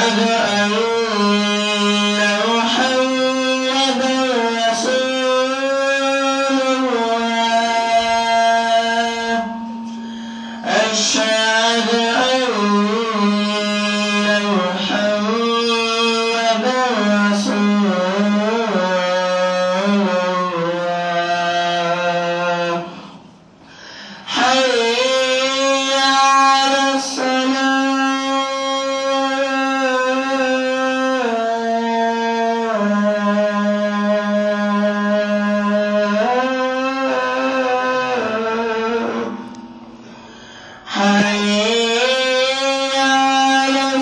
أشهد أن محمدا رسول الله أشهد أن محمدا رسول الله حي على الصلاة حي على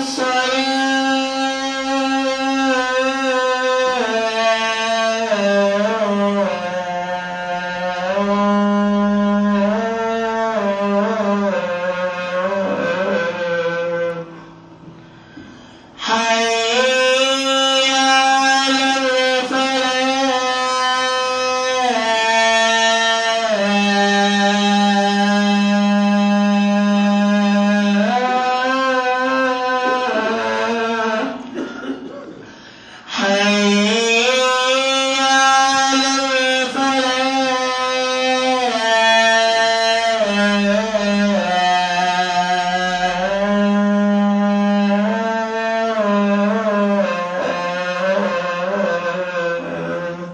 الصلاة حي على الفلاح حي على الفلاح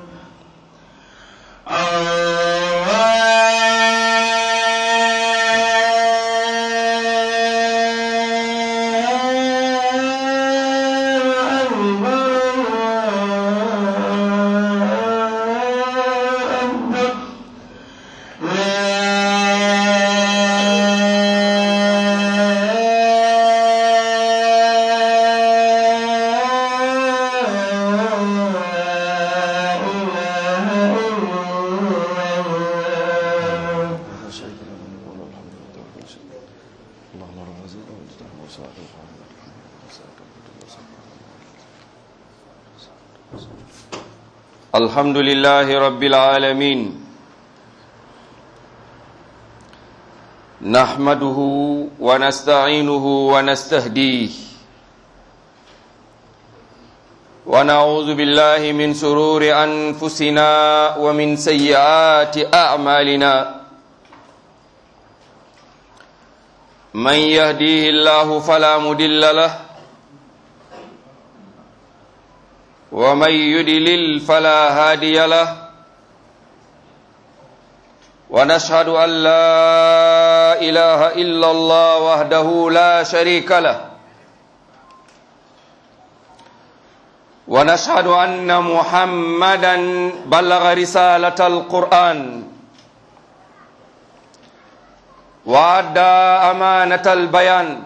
لا شريك له له الملك وله الحمد وله كل شيء اللهم رب العزيز والجلال والصلاة الحمد لله رب العالمين نحمده ونستعينه ونستهديه ونعوذ بالله من سرور أنفسنا ومن سيئات أعمالنا من يهديه الله فلا مدل له ومن يدلل فلا هادي له ونشهد أن لا إله إلا الله وحده لا شريك له ونشهد أن محمدا بلغ رسالة القرآن وأدى أمانة البيان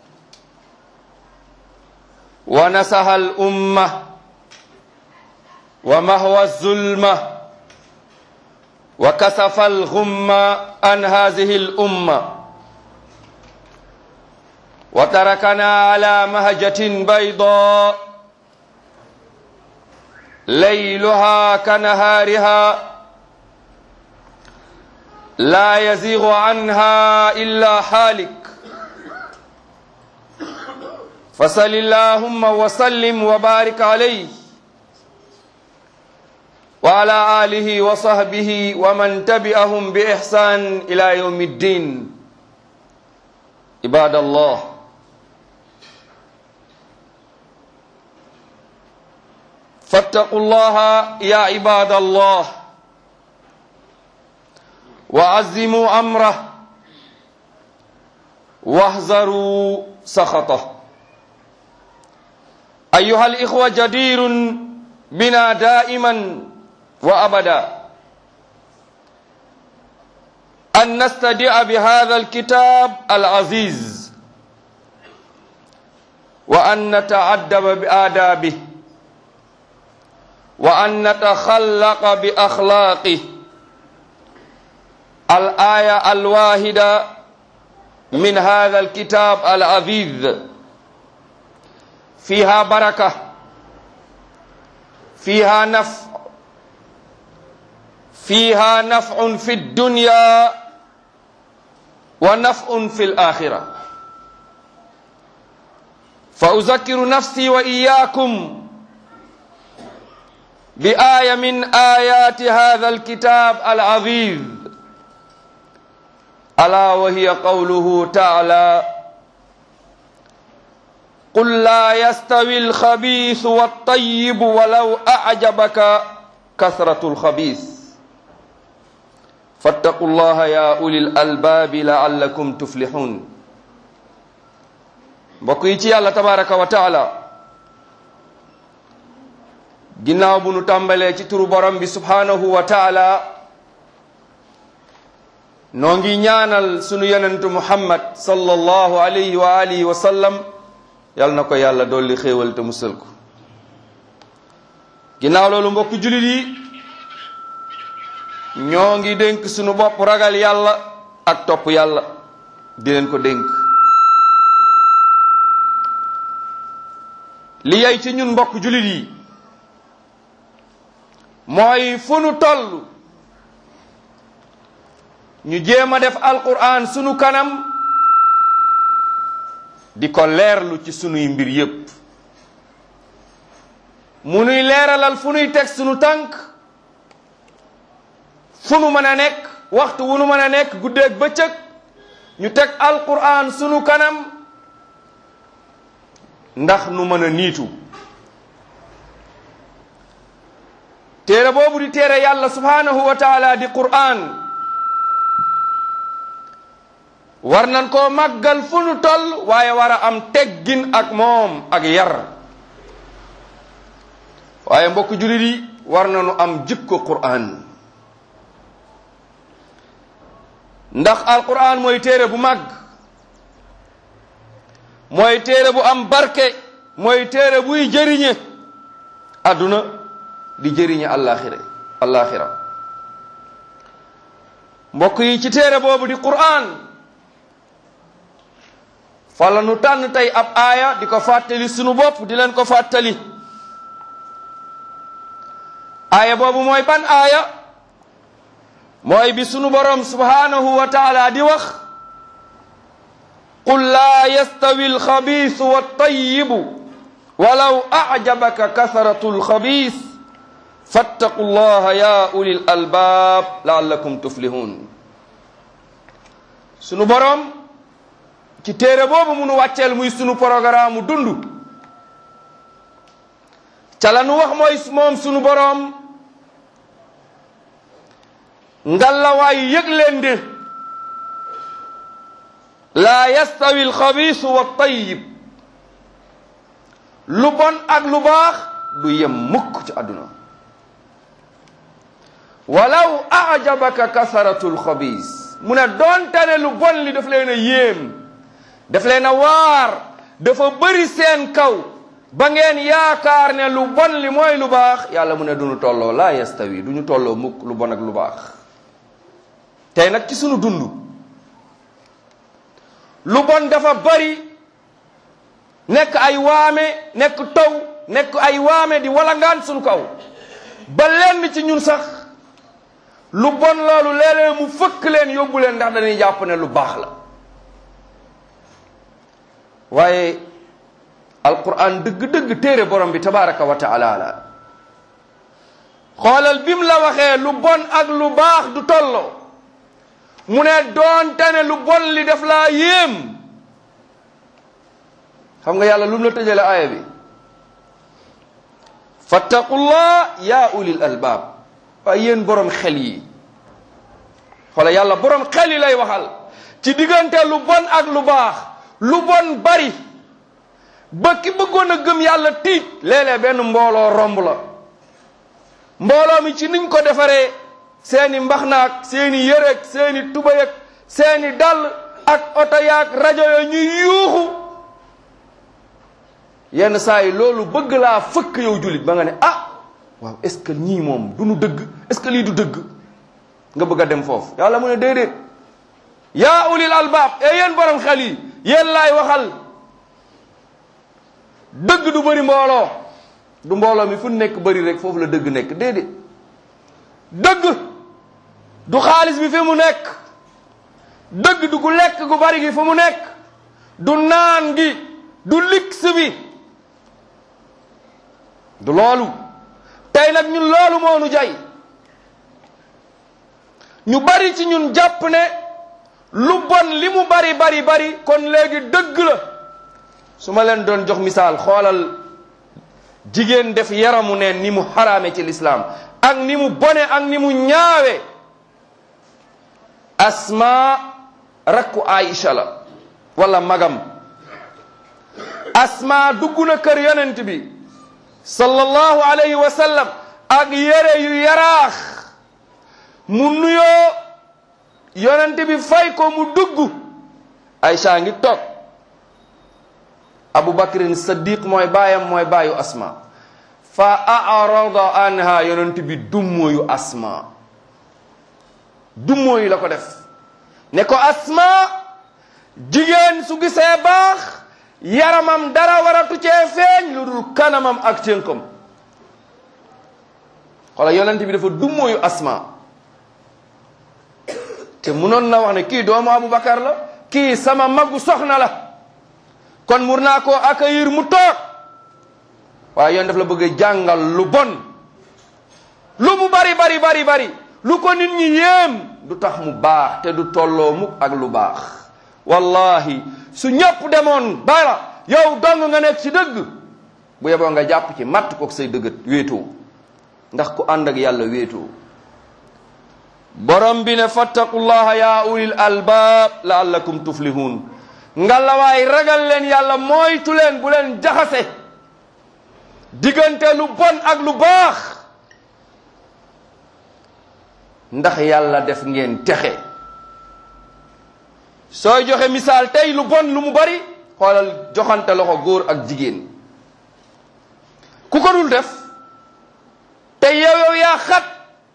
ونسح الأمة ومهوى الظلمة وكسف الغم عن هذه الأمة وتركنا على مهجة بيضاء ليلها كنهارها لا يزيغ عنها إلا حالك فصل اللهم وسلم وبارك عليه وعلى آله وصحبه ومن تبعهم بإحسان إلى يوم الدين عباد الله فاتقوا الله يا عباد الله وعزموا أمره واحذروا سخطه أيها الإخوة جدير بنا دائما وأبدا أن نستدع بهذا الكتاب العزيز وأن نتعدب بآدابه وأن نتخلق بأخلاقه الآية الواحدة من هذا الكتاب العزيز فيها بركة فيها نفع فيها نفع في الدنيا ونفع في الآخرة فأذكر نفسي وإياكم بآية من آيات هذا الكتاب العظيم ألا وهي قوله تعالى قل لا يستوي الخبيث والطيب ولو أعجبك كثرة الخبيث فاتقوا الله يا أولي الألباب لعلكم تفلحون mbokk yi ci yàlla tabaraka wa taala ginnaaw bu nu tàmbalee ci turu borom bi subhanahu wa taala noo ngi ñaanal sunu yonentu muhammad sallallahu alayhi wa alihi wa sallam yal na ko yàlla dolli xéewal te musal ko ginnaaw loolu mbokk julit yi ñoo ngi dénk sunu bopp ragal yàlla ak topp yàlla di leen ko dénk li yey ci ñun mbokk julit yi mooy fu nu toll ñu jéem a def alquran sunu kanam di ko leerlu ci sunuy mbir yépp mu nuy leeralal fu nuy teg sunu tànk fu nu mën a nekk waxtu wu nu mën a nekk guddeeg bëccëg ñu teg alquran sunu kanam ndax nu mën a niitu téere boobu di téere yàlla subhanahu wa taala di qur'an war nan koo màggal fu nu toll waaye war a am teggin ak moom ak yar waaye mbokk julit yi war nanu am jikko qur'an ndax alqur'an mooy téere bu màgg mooy téere bu am barke mooy téere buy jëriñe adduna di jëriñe àllaaxira àllaaxira mbokk yi ci téere boobu di qur'an fala nu tànn tey ab aaya di ko fàttali sunu bopp di leen ko fàttali aaya boobu mooy ban aaya mooy bi sunu borom subhanahu wa taala di wax qul laa yastawi alxabiisu wattayibu walaw acjabaka kasratu alxabiis fattaqu llaha ya uli lalbaab laallakum tuflihun sunu borom ci téere boobu munu wàcceel muy sunu programme mu dund ca la nu wax mooy moom sunu borom ngallawaay yëg leen de laa yastawi alxabiisu wattayib lu bon ak lu baax du yem mukk ci àdduna walaw ajabaka kasaratu alxabiis mu ne doonte ne lu bon li daf leen a yéem daf leen a waar dafa bëri seen kaw ba ngeen yaakaar ne lu bon li mooy lu baax yàlla mu ne duñu tolloo laa yastawi du ñu tolloo mukk lu bon ak lu baax tey nag ci sunu dund lu bon dafa bari nekk ay waame nekk taw nekk ay waame di walangaan sunu kaw ba lenn ci ñun sax lu bon loolu léeg-léeg mu fëkk leen yóbbu leen ndax dañuy jàpp ne lu baax la waaye alquran dëgg-dëgg téere borom bi tabaraka wa taala la xoolal bim la waxee lu bon ak lu baax du tolloo mu ne doonte ne lu bon li daf laa yéem xam nga yàlla lu mu la tëjale aaya bi fattaqullah ya ulil albaab waaye yéen borom xel yi xoola yàlla borom xel yi lay waxal ci diggante lu bon ak lu baax lu bon bari ba ki bëggoon a gëm yàlla tiit léeg-léeg benn mbooloo romb la mbooloo mi ci niñ ko defaree seeni mbaxnaak seeni yëreg seeni tubayeg seeni dàll ak oto yaak rajo yo ñuy yuuxu yenn saa yi loolu bëgg laa fëkk yow jullit ba nga ne ah waaw est ce que ñii moom du nu dëgg est ce que lii du dëgg nga bëgg a dem foofu yàlla mu ne déedéet yaa ulil albaab e yéen borom xel yi yéen laay waxal dëgg du bëri mbooloo du mbooloo mi fu nekk bëri rek foofu la dëgg nekk déedéet dëgg du xaalis bi fi mu nekk dëgg du gu lekk gu bari gi fu mu nekk du naan gi du lix bi du loolu tey nag ñun loolu moo nu jay ñu bari ci ñun jàpp ne lu bon li mu bari bari bari kon léegi dëgg la su ma leen doon jox misaal xoolal jigéen def yaramu neen ni mu xaraame ci lislaam ak ni mu bone ak ni mu ñaawe asma rakku aïcha la wala magam asma dugg na kër yonent bi sallallahu alayhi wa sallam ak yére yu yaraax mu nuyoo yonent bi fay ko mu dugg aïcha ngi toog abu bakrin saddiq mooy baayam mooy baayu asma fa arada anha yonent bi dummóoyu asma dummóoyu la ko def ne ko asma jigéen su gisee baax yaramam dara waratu cee feeñ lu dul kanamam ak cënkam xoola yonent bi dafa dummóoyu asma te munoon na wax ne kii doomu abu bakar la kii sama magu soxna la kon mur naa koo accueillir mu toog waaye yoon daf la bëgg a jàngal lu bon lu mu bari bari bari bari lu ko nit ñi yéem du tax mu baax te du tolloo mukk ak lu baax wallahi su ñëpp demoon bara yow dong nga nekk ci dëgg bu yeboo nga jàpp ci matt kook say dëggat wéetoo ndax ku ànd ak yàlla wéetoo borom bi ne fattaqullaha ya ulil albaab laallakum tuflihun ngalawaay ragal leen yàlla moytu leen bu leen jaxase diggante lu bon ak lu baax ndax yàlla def ngeen texe sooy joxe misaal tey lu bon lu mu bari xoolal joxante loxo góor ak jigéen ku ko dul def te yow yow yaa xat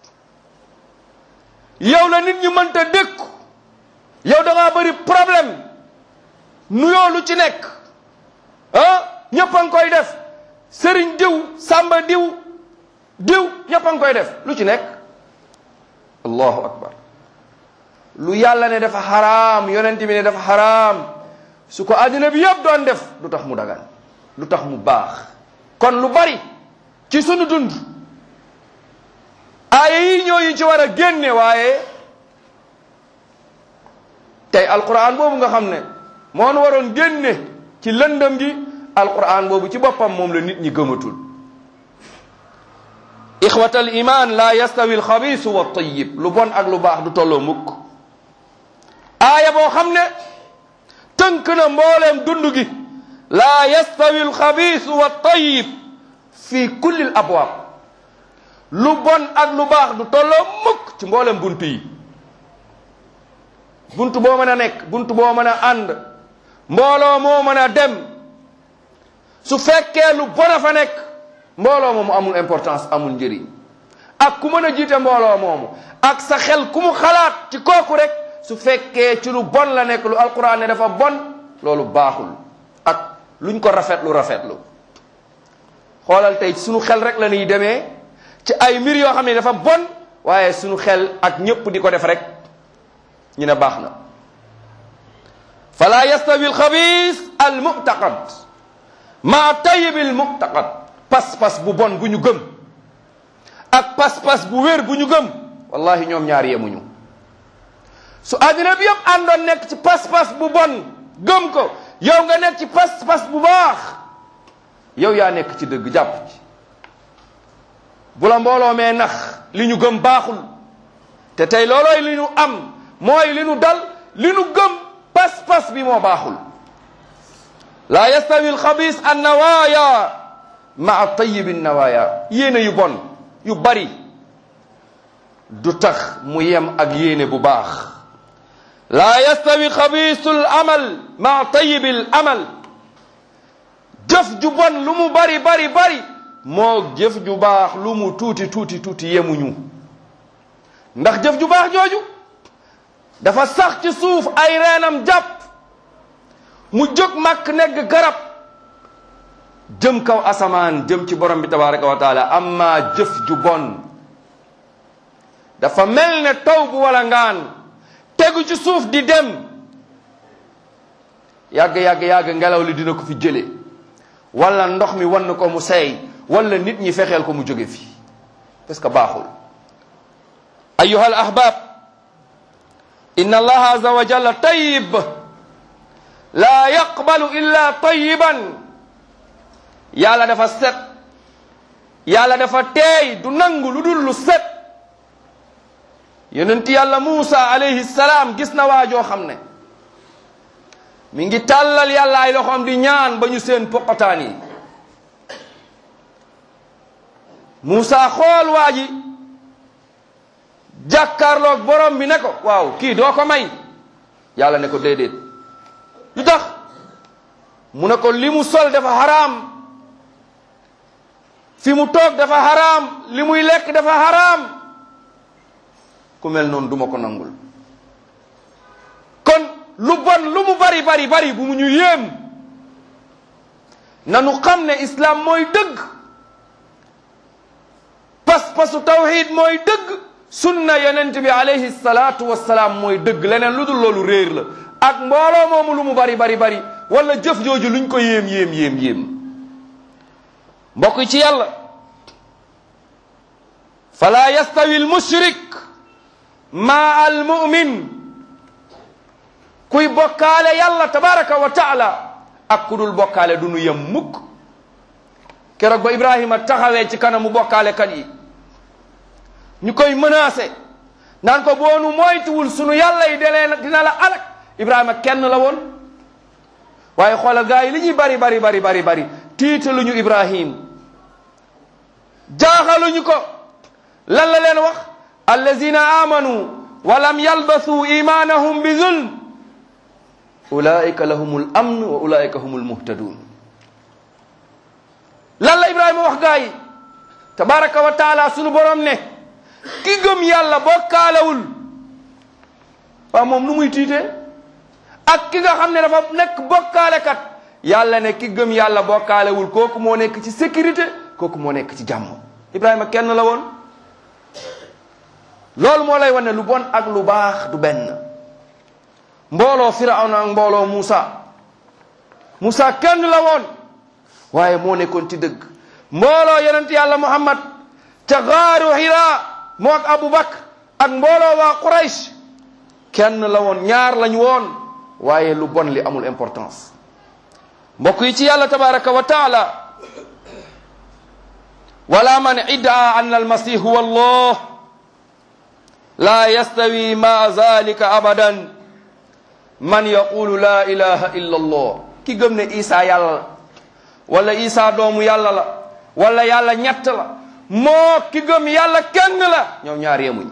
yow la nit ñi mënta dékku yow da ngaa bari problème nuyoo lu ci nekk ah ñëpp a ngi koy def sëriñ diw sàmba diw diw ñëpp a ngi koy def lu ci nekk allahu akbar lu yàlla ne dafa xaraam yonent bi ne dafa xaraam su ko àddina bi yëpp doon def lu tax mu dagan lu tax mu baax kon lu bari ci sunu dund aaya yi ñoo yi ci war a génne waaye tey alquran boobu nga xam ne moo nu waroon génne ci lëndëm gi alquran boobu ci boppam moom la nit ñi gëmatul ixwata al iman la yastawi al xabisu wa tayyib lu bon ak lu baax du tolloo mukk aaya boo xam ne tënk na mbooleem dund gi la yastawi al xabisu wa tayyib fi kulli al abwaab lu bon ak lu baax du tolloo mukk ci mbooleem bunt yi bunt boo mën a nekk bunt boo mën a ànd mbooloo moo mën a dem su fekkee lu bon a fa nekk mbooloo moomu amul importance amul njëriñ ak ku mën a jiite mbooloo moomu ak sa xel ku mu xalaat ci kooku rek su fekkee ci lu bon la nekk lu alquran ne dafa bon loolu baaxul ak luñ ko rafetlu rafetlu xoolal tey sunu xel rek la ñuy demee ci ay mbir yoo xam ne dafa bon waaye sunu xel ak ñépp di ko def rek ñu ne baax na fala yastawi alxabis almuctaqad maa tayibi almuctaqad pas-pas bu bon bu ñu gëm ak pas-pas bu wér bu ñu gëm wallahi ñoom ñaar yemuñu su àddina bi yëpp àndoon nekk ci pas-pas bu bon gëm ko yow nga nekk ci pas-pas bu baax yow yaa nekk ci dëgg jàpp ci bu la mbooloo mee nax li ñu gëm baaxul te tey loolooy li ñu am mooy li nu dal li nu gëm pas-pas bi moo baaxul laa yastawi alxabis annawaaya maa tayibi nawaaya yéene yu bon yu bari du tax mu yem ak yéene bu baax laa yastawi xabisu l amal maa tayibi l amal jëf ju bon lu mu bari bari bari moo jëf ju baax lu mu tuuti tuuti tuuti yemuñu ndax jëf ju baax jooju dafa sax ci suuf ay reenam jàpp mu jóg màkk nekk garab jëm kaw asamaan jëm ci borom bi tabaraka wa taala amma jëf ju bon dafa mel ne taw bu wala ngaan tegu ci suuf di dem yàgg yàgg yàgg ngelaw li dina ko fi jële wala ndox mi wan ko mu seey wala nit ñi fexeel ko mu jóge fi parce que baaxul ayuha al ahbab inna allaha azza wa jalla tayyib la yaqbalu illa tayyiban yàlla dafa set yàlla dafa teey du nangu lu dul lu set yonent yàlla Muusa alayhi salaam gis na waajoo xam ne mi ngi tàllal yàlla ay loxoom di ñaan ba ñu seen poqotaan yi Muusa xool waa ji jàkkaarloog borom bi ne ko waaw kii doo ko may yàlla ne ko déedéet lu tax mu ne ko li mu sol dafa haraam fi mu toog dafa haraam li muy lekk dafa haraam ku mel noonu duma ko nangul kon lu bon lu mu bari bari bari bu mu ñu yéem nanu xam ne islam mooy dëgg pas-pasu tawhid mooy dëgg sunna yonent bi alayhi salaatu wassalaam mooy dëgg leneen lu dul loolu réer la ak mbooloo moomu lu mu bari bari bari wala jëf jooju luñ ko yéem yéem yéem yéem mbokk yi ci yàlla fala yastawi almushrik ma almumin kuy bokkaale yàlla tabaraka wa taala ak ku dul bokkaale du nu yem mukk keroog ba ibrahima taxawee ci kanamu bokkaale kat yi ñu koy menacé naan ko boonu moytuwul sunu yàlla yi delee dina la alak ibrahima kenn la woon waaye xoolal gaa yi li ñuy bari bari bari bari bari tiitaluñu ibrahim jaaxaluñu ko lan la leen wax allazina amanu wa lam yalbasu imanahum bi zulm ulaika lahumul amn wa ulaika humul muhtadun lan la ibrahima wax gaa yi tabaraka wa taala sunu borom ne ki gëm yàlla bokkaalewul waaw moom nu muy tiitee ak ki nga xam ne dafa nekk bokkaalekat yàlla ne ki gëm yàlla bokkaalewul kooku moo nekk ci sécurité kooku moo nekk ci jàmm ibrahima kenn la woon loolu moo lay wane lu bon ak lu baax du benn mbooloo firawna ak mbooloo Muusa Muusa kenn la woon waaye moo nekkoon ci dëgg mbooloo yonent yàlla Muhammad ca gaaru Hira moo ak Abu Bakr ak mbooloo waa Quraysh kenn la woon ñaar lañu woon waaye lu bon li amul importance mbokk yi ci yàlla tabaraka wa taala wala man iddaa an almasih huwa allah la yastawi ma zalika abadan man yaqulu la ilaha illa allah ki gëm ne isa yàlla la wala isa doomu yàlla la wala yàlla ñett la moo ki gëm yàlla kenn la ñoom ñaar yemuñ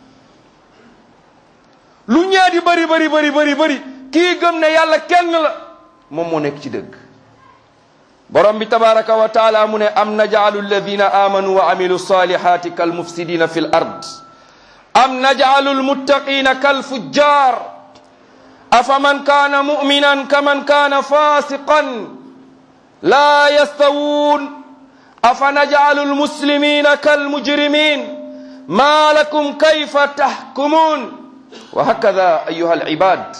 lu ñee di bëri bëri bëri bëri bëri kii gëm ne yàlla kenn la moom moo nekk ci dëgg borom bi tabaraka wa taala mu ne am najaalu alladina amanu wa amilu salihati kal mufsidina fi l ard am najaalu almuttaqina kal fujjar afaman kana muminan kaman kana fasiqan la yastawun afa najaalu almuslimina kal mujrimin ma lakum kayfa tahkumun وهكذا أيها العباد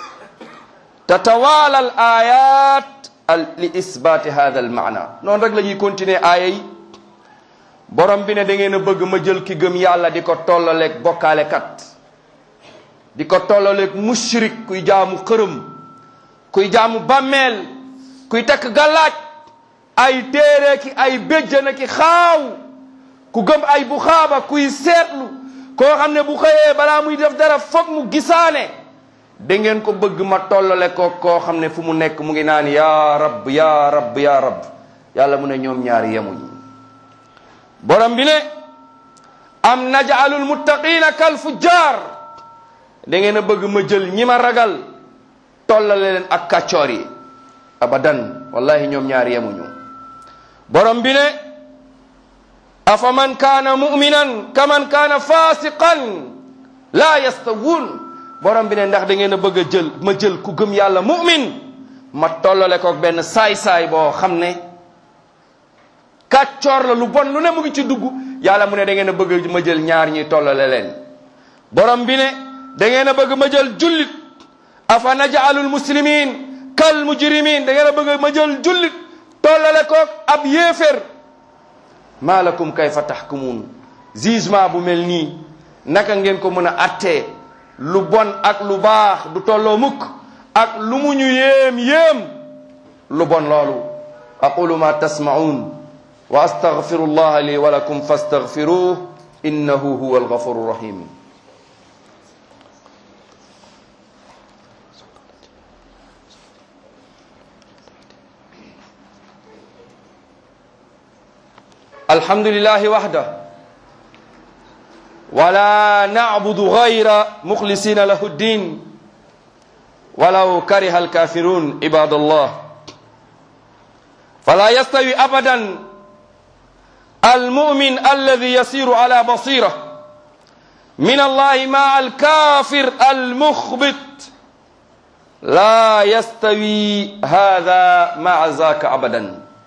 تتوالى الآيات لإثبات هذا المعنى نون رك لا ñuy continuer aaya yi borom bi ne da ngeen a bëgg ma jël ki gëm yàlla di ko tollaleeg bokkaale kat di ko tollaleeg mushrik kuy jaamu xërëm kuy jaamu bàmmeel kuy takk gàllaaj ay téere ki ay béjjana ki xaaw ku gëm ay bu xaaba kuy seetlu koo xam ne bu xëyee balaa muy def dara foog mu gisaane da ngeen ko bëgg ma tollale ko koo xam ne fu mu nekk mu ngi naan yaa rab yaa rab yaa rab yàlla mu ne ñoom ñaari yemuñ borom bi ne am najaalul muttaqina kal fujjar da ngeen a bëgg ma jël ñi ma ragal tollale leen ak kàccoor yi abadan wallahi ñoom ñaari yemuñu borom bi ne afaman kaana muminan kaman kaana fasiqan laa yastawun borom bi ne ndax da ngeen a bëgg a jël ma jël ku gëm yàlla mumin ma tollale ko benn saay-saay boo xam ne kàccoor la lu bon lu ne mu ngi ci dugg yàlla mu ne da ngeen a bëgg ma jël ñaar ñi tollale leen borom bi ne da ngeen a bëgg ma jël jullit afa najaalul muslimin kal mujrimin da ngeen a bëgg ma jël jullit tollale koog ab yéefér maa lakum kayfa taxkumuun jugement bu mel nii naka ngeen ko mën a attee lu bon ak lu baax du tolloo mukk ak lu mu ñu yéem yéem lu bon loolu aqulu ma tasmaun wa astaghfiru allah li wa lakum fastaghfiruh innahu huwa alghafuru rahim الحمد لله وحده ولا نعبد غير مخلصين له الدين ولو كره الكافرون عباد الله فلا يستوي ابدا المؤمن الذي يسير على بصيره من الله مع الكافر المخبت لا يستوي هذا مع ذاك ابدا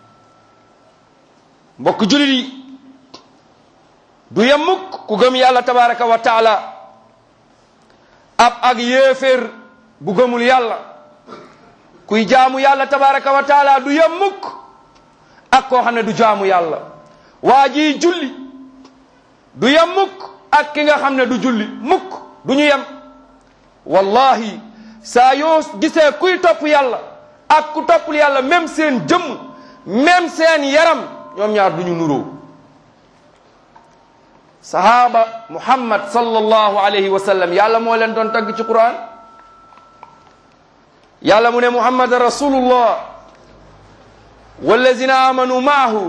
mbokk julit yi du yem mukk ku gëm yàlla tabaraka wa taala ab ak yéeféer bu gëmul yàlla kuy jaamu yàlla tabaraka wa taala du yem mukk ak koo xam ne du jaamu yàlla waa ji julli du yem mukk ak ki nga xam ne du julli mukk du ñu yem wallahi saa yoo gisee kuy topp yàlla ak ku toppul yàlla même seen jëmm même seen yaram ñoom ñaar duñu nuroo sahaaba muhammad sallallahu alayhi wa sallam yàlla moo leen doon tagg ci quran yàlla mu ne muhammad rasulullah wallazina amanu maahu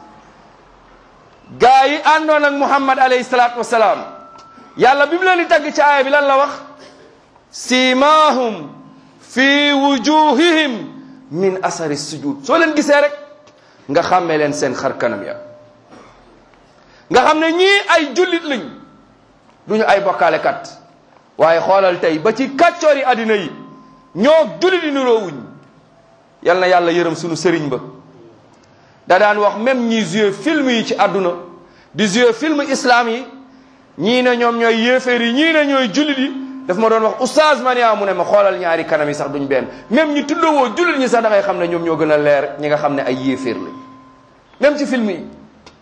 gaa yi àndoon ak muhammad alayhi salatu wasalaam yàlla bi mu leen di tagg ci aaya bi lan la wax simahum fi wujuhihim min asari sujud soo leen gisee rek nga xàmmee leen seen xar kanam ya nga xam ne ñii ay jullit lañ duñu ay bokkaalekat waaye xoolal tey ba ci kàccoori àddina yi ñoo jullit yi niroowuñ yal na yàlla yërëm sunu sëriñ ba da daan wax même ñi joué film yi ci àdduna di joué film islam yi ñii ne ñoom ñooy yéeféer yi ñii ne ñooy jullit yi daf ma doon wax oustaz mania mu ne ma xoolal ñaari kanam yi sax duñ benn même ñi tuddawoo jullit ñi sax da ngay xam ne ñoom ñoo gën a leer ñi nga xam ne ay yéeféer lañ même ci film yi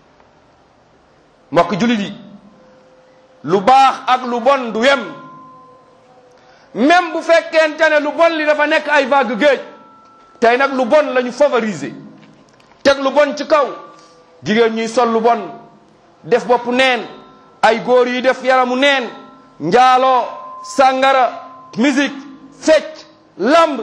mbokk jullit yi lu baax ak lu bon du yem même bu fekkente ne lu bon li dafa nekk ay vague géej tey nag lu bon la ñu favoriser teg lu bon ci kaw jigéen ñuy sol lu bon def bopp neen ay góor yi def yaramu neen njaaloo sàngara musique fecc lamb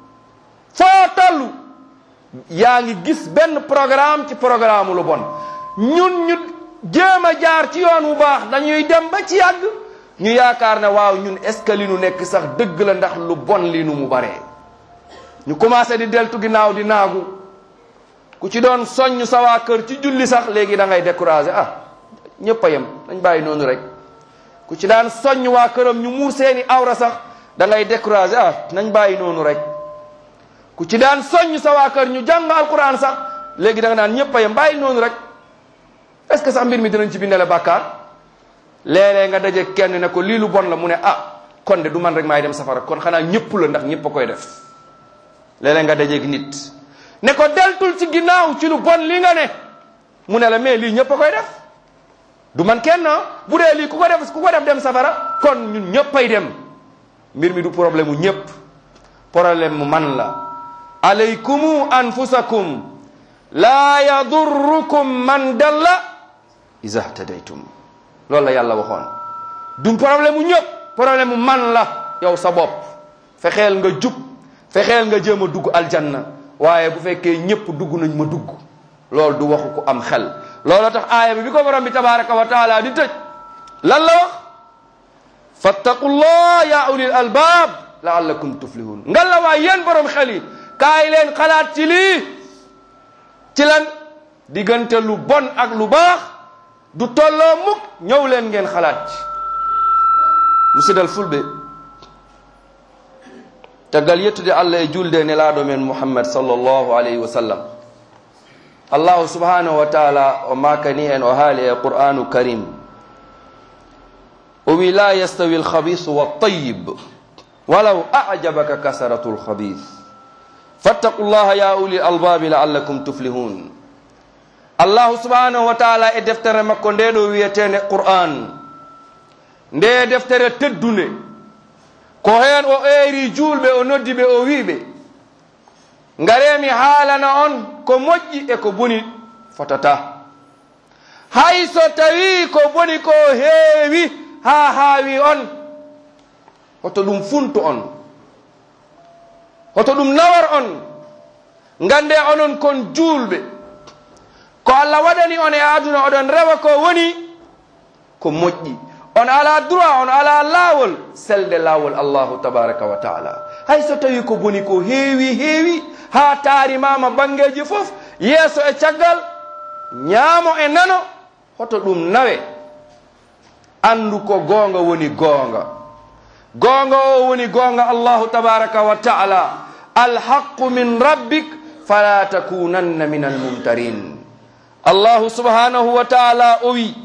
foo tollu yaa ngi gis benn programme ci programme lu bon ñun ñu jéem a jaar ci yoon wu baax dañuy dem ba ci yàgg ñu yaakaar ne waaw ñun est ce que li nu nekk sax dëgg la ndax lu bon li nu mu baree ñu commencé di deltu ginnaaw di naagu ku ci doon soññ sa waa kër ci julli sax léegi da ngay découragé ah ñëpp a yem dañ bàyyi noonu rek ku ci daan soññ waa këram ñu muur seeni awra sax da ngay découragé ah nañ bàyyi noonu rek ku ci daan soññ sa waa kër ñu jàng alquran sax léegi da nga naan ñëpp a yem bàyyi noonu rek est-ce que sax mbir mi dinañ ci bindale bàkkaar léeg-léeg nga daje kenn ne ko lii lu bon la mu ne ah kon de du man rek maay dem safara kon xanaa ñëpp la ndax ñëpp a koy def léeg-léeg nga dajeeg nit ne ko deltul ci ginnaaw ci lu bon li nga ne mu ne la mais lii ñëpp a koy def du man kenn bu dee lii ku ko def ku ko def dem safara kon ñun ñëpp ay dem mbir mi du problème mu ñëpp problème mu man la alaykumu anfusakum laa yadurrukum man dalla iza htadaytum loolu la yàlla waxoon du problème mu ñëpp problème mu man la yow sa bopp fexeel nga jub fexeel nga jéem a dugg aljanna waaye bu fekkee ñëpp dugg nañ ma dugg loolu du waxu ku am xel loolu tax aaya bi bi ko borom bi tabaraka wa taala di tëj lan la wax fattaqullah ya ulil albab laallakum tuflihun ngan la waay yéen borom xel yi kaay leen xalaat ci lii ci lan diggante lu bon ak lu baax du tolloo mukk ñëw leen ngeen xalaat ci musidal fulɓe tagal yettude allah e julde nelaɗo men mouhammad sallllahu alayhi wa sallam allahu subhanahu wa taala o makani en o haali e qur'anu karim o wi la yastawi alkhabisu waltayib walaw ajabaka kasaratu alkhabis fattaqullaha ya uli albabi laallakum tuflihun allahu subhanahu wa taala e deftere makko nde ɗo wiyetende qur'an nde deftere teddunde ko heen o eeri juulɓe o noddi ɓe o wiɓe ngaremi haalana on ko moƴƴi e ko boni fotata hay so tawi ko boni ko heewi ha haawi on hoto ɗum funtu on hoto ɗum nawar on ngande onon kon juulɓe ko allah waɗani on e aduna oɗon rewa ko woni ko moƴƴi on ala droit on ala laawol selde laawol allahu tabaraka wa taala hay so tawi ko boni ko heewi heewi ha taarimama bangeji fof yeeso e caggal ñaamo e nano hoto ɗum nawe andu ko goonga woni goonga goonga o woni goonga allahu tabaraka wa taala alhaqu min rabbik fala takunanna min almumtarin allahu subhanahu wa taala o wi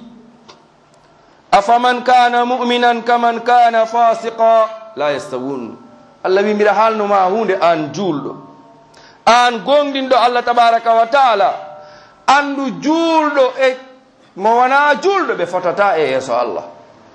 afaman kana muminan kaman kana fasiqa la yastawun allah wi mbiɗa haalnoma hunde an juulɗo an gonɗinɗo allah tabaraka wa taala andu juulɗo e mo wona juulɗo ɓe fotata e yeeso allah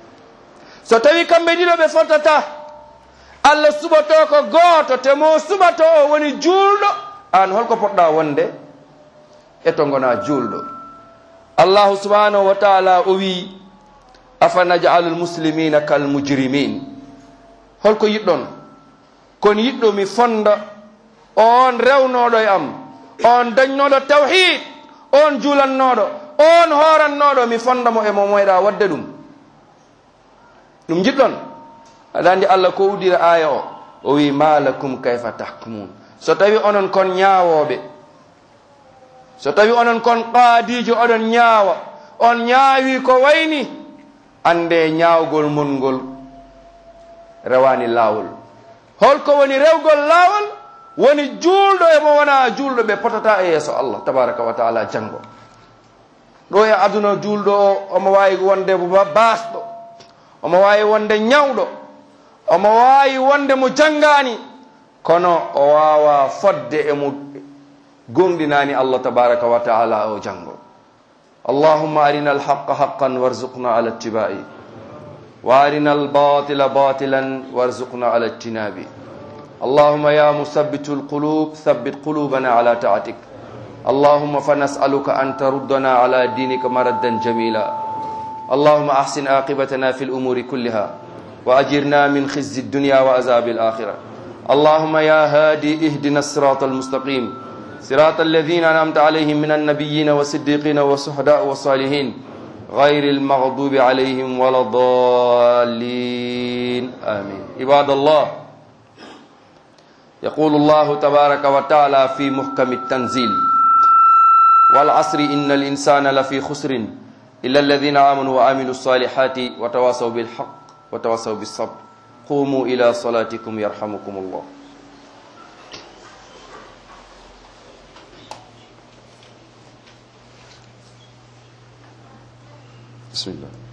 so tawi kamɓe ɗiɗo ɓe fotata allah suɓato ko gooto te mo suɓato o woni juulɗo an holko poɗɗa wonde e to gona juulɗo allahu subhanahu wa taala o wi afa najalu lmuslimina kalmujrimin holko yiɗɗon kono yiɗɗo mi fonda on rewnoɗo e am on dañnoɗo tawhid on juulannoɗo on horannoɗo mi fondamo e mo moyɗa wadde ɗum ɗum jiɗɗon aɗa andi allah ko udira aya o o wi malakum kayfa tahkumun so tawi onon kon ñaawoɓe so tawi onon kon qaadijo oɗon ñaawa on ñaawi ko wayni ande ñaawgol mon ngol rewani laawol holko woni rewgol laawol woni juulɗo e mo wona juulɗo ɓe potata e yeeso allah tabaraka wa taala janngo ɗo e aduna juulɗo o omo wawi wonde baasɗo omo wawi wonde ñawɗo omo wawi wonde mo janngani kono o wawa fodde emo gonɗinani allah tabaraka wa taala o janngo allahumma arina alhaqa haqqan warzuqna ala ittiba'i wa arina albatila batilan warzuqna ala ijtinabi اللهم يا مثبت القلوب ثبت قلوبنا على طاعتك اللهم فنسألك أن تردنا على دينك مردا جميلا اللهم أحسن عاقبتنا في الأمور كلها وأجرنا من خزي الدنيا وعذاب الآخرة اللهم يا هادي اهدنا الصراط المستقيم صراط الذين أنعمت عليهم من النبيين والصديقين والشهداء والصالحين غير المغضوب عليهم ولا الضالين آمين عباد الله يقول الله تبارك وتعالى في محكم التنزيل والعصر إن الإنسان لفي خسر إلا الذين آمنوا وعملوا الصالحات وتواصوا بالحق وتواصوا بالصبر قوموا إلى صلاتكم يرحمكم الله بسم الله